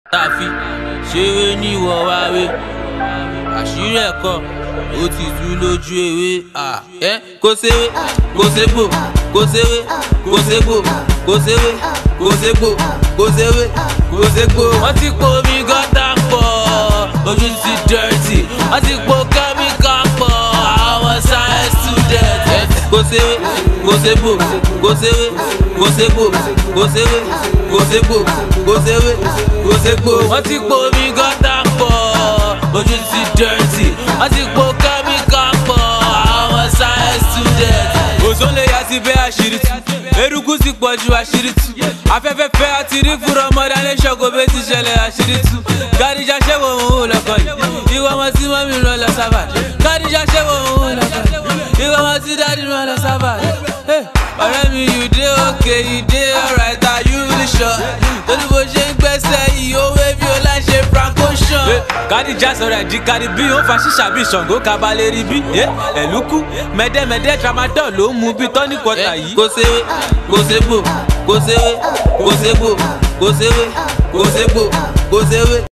tàfi ṣeré ní ìwọ wáwé àṣírí ẹ̀kọ́ ó ti tú lójú ewé ẹ kó ṣeré kó ṣègbò kó ṣeré kó ṣègbò kó ṣeré kó ṣègbò kó ṣeré kó ṣègbò. wọ́n ti po omi gọ́tà pọ̀ ojú ti dẹ́rẹ́tì wọ́n ti po kẹ́míkà pọ̀ àwọn science student. ẹ kó ṣeré kó ṣègbò kó ṣeré kó ṣègbò kó ṣeré kó ṣègbò kó ṣeré kó ṣègbò. wọ́n ti po omi gọ́tà pọ̀ ojú ti dẹ́rẹ́tì wọ́n ti po kẹ́míkà pọ̀ àwọn science student. òṣòlè yà ti bẹ́ àṣírí tú eruku ti pọ̀ ju àṣírí tú afẹ́fẹ́ fẹ́ àti rí fúnra ọmọdé alẹ́ ṣọ́kò bẹ́ẹ̀ ti ṣẹlẹ̀ àṣírí tú kádìjà ṣẹ́wọ̀ òun ò lọ́kọ̀ yìí ìwọ ọmọ tí mọ́mí rán lọ sábà kádìjà ṣẹ́wọ̀ òun ò lọ́kọ̀ yìí ìwọ ọmọ tí dádì rán lọ sábà ọ̀rẹ́ mi you dey okay you dey alright are you really sure torí bó ṣe ń gbẹ́sẹ̀ yìí ó wé bí ó láì ṣe franco ṣan. kádìjà sọ̀rọ̀ ẹ̀dí kárí bí ó fa ṣíṣà bí ṣàngó kabalẹ̀ rí bí ẹ̀lúkú mẹ́dẹ́mẹ́dẹ́ tramadol ló ń mu bí tọ́ní kọta yìí. kò ṣeré kò ṣègbò kò ṣeré kò ṣègbò kò ṣeré kò ṣègbò kò ṣeré.